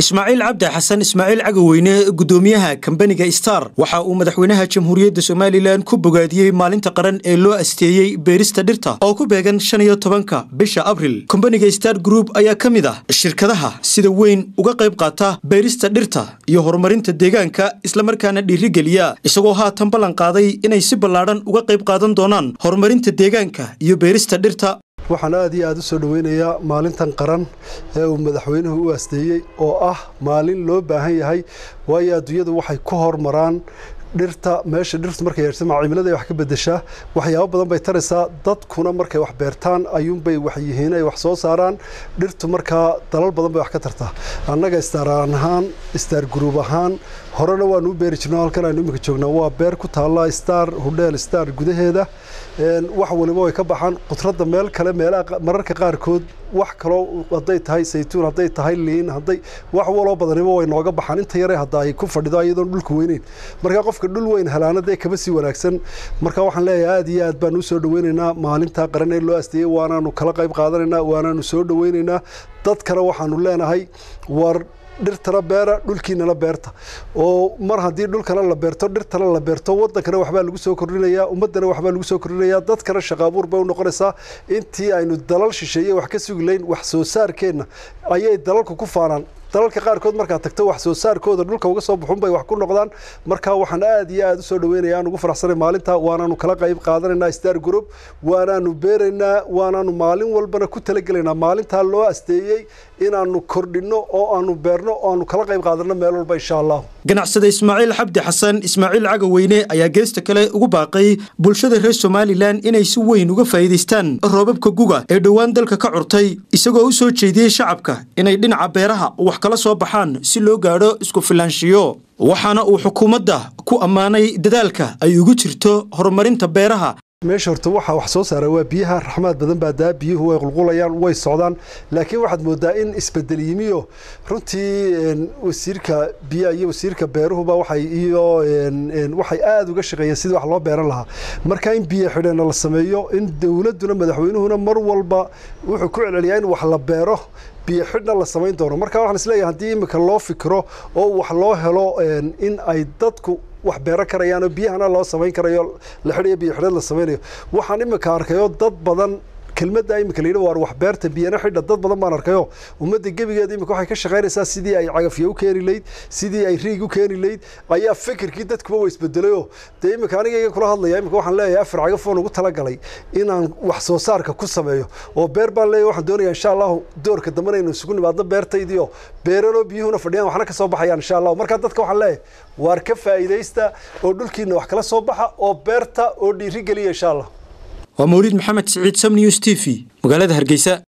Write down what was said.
ismaaciil cabdi xasan ismaaciil cagaweyne gudoomiyaha kambaniga star waxa uu madaxweynaha jamhuuriyadda somalilan ku bogaadiyey maalinta qaran ee loo asteeyey beerista dhirta oo ku beegan shan iyo tobanka bisha abril kambaniga star group ayaa ka mid ah shirkadaha sida weyn uga qayb qaata beerista dhirta iyo horumarinta deegaanka islamarkaana dhiirigeliya isagoo haatan ballan qaaday inay si ballaadhan uga qayb qaadan doonaan horumarinta deegaanka iyo beerista dhirta waxaan aad iyo aad u soo dhoweynayaa maalintan qaran ee uu madaxweynuhu u aasteeyey oo ah maalin loo baahan yahay waayo adduunyadu waxay ku hormaraan dhirta meesha dhirtu markay yeesama cimiladay wax ka bedeshaa waxyaabo badan bay taraysaa dadkuna markay wax beertaan ayuunbay wax yihiin ay wax soo saaraan dhirtu markaa dalal badan bay wax ka tartaa annaga staaraan ahaan star gruub ahaan horena waanu u beeri jirno halkan aynu iminka joognaa waa beer ku taalla star hudheel star gudaheeda wax waliba way ka baxaan qudradda meel kale meelaha mararka qaarkood wax kaloo hadday tahay saytuun hadday tahay liin hadday wax waloo badaniba way nooga baxaan inta yare hadda ay ku fadhido iyadoon dhulka weyneyn markaa qofka dhul weyn helaana dee kaba sii wanaagsan marka waxaan leeyahay aad iyo aad baan u soo dhoweynaynaa maalintaa qaran ee loo asteeyey waanaanu kala qayb qaadanaynaa waanaanu soo dhoweynaynaa dadkana waxaanu leenahay war dhirtana beera dhulkiinana beerta oo mar haddii dhulkana la beerto dhirtana la beerto wadankana waxbaa lagu soo kordhinayaa ummadana waxbaa lagu soo kordhinayaa dadkana shaqaabuur bay u noqonaysaa intii aynu dalal shisheeye wax ka sugi layn wax soo saarkeenna ayay dalalku ku faanaan dalalka qaarkood markaad tagto wax soo saarkooda dhulka uga soo baxun bay wax ku noqdaan marka waxaan aad iyo aad u soo dhoweynayaa aan ugu faraxsanay maalinta waanaanu kala qayb qaadanaynaa star group waanaanu beeraynaa waanaanu maalin walbana ku talagelaynaa maalintaa loo asteeyey inaanu kordhinno oo aanu beerno oo aanu kala qayb qaadanno meel walba insha allah ganacsade ismaaciil xabdi xasan ismaaciil cagaweyne ayaa geesta kale ugu baaqay bulshada reer somalilan inay si weyn uga faa'iidaystaan roobabka guga ee dhowaan dalka ka curtay isagoo u soo jeediyey shacabka inay dhinaca beeraha wax kala soo baxaan si loo gaadho isku filaanshiyo waxaana uu xukuumadda ku ammaanay dadaalka ay ugu jirto horumarinta beeraha meesha horta waxaa wax soo saara waa biyaha raxmaad badan baa daa biyuhu way qulqulayaan way socdaan laakiin waxaad moodaa in isbedel yimiyo runtii wasiirka biyaha iyo wasiirka beeruhuba waxay iyo waxay aada uga shaqeeyeen sidii wax loo beeran lahaa marka in biyo xidheena la sameeyo in dowladduna madaxweynuhuna mar walba wuxuu ku celceliyaa in wax la beero biyo xidhna la samayn doono marka waxaan isleeyahay haddii imika loo fikiro oo wax loo helo in ay dadku wax beero karayaan oo biyahana loo samayn karayo la xidhayo biyo xidheed la samaynayo waxaan imika arkayo dad badan kelmadda imika layidhi waar wax beerta biyana xidha dad badan baan arkayo ummadda gebigeeda imika waxay ka shaqaynaysaa sidii ay cagafyo u keeni layd sidii ay riig u keeni layd ayaa fikirkii dadkuba wa isbedelayoo dee imika anigayga kula hadlaya imika waxaan leeyahay afar cagaf oon ugu talagalay inaan wax soo saarka ku sameeyo oo beer baan leeyahay waxaan doonayaa insha allahu doorka dambana inuu isugu nimaadno beertaydiio beeranoo biyuhuna fadhiyaan waxna ka soo baxayaan insha allahu markaa dadka waxaan leeyahay waar ka faa'iidaysta oo dhulkiina wax kala soo baxa oo beerta oo dhiiri geliya insha allah waa mawliid maxamed siciid sam news t v magaalada hargeysa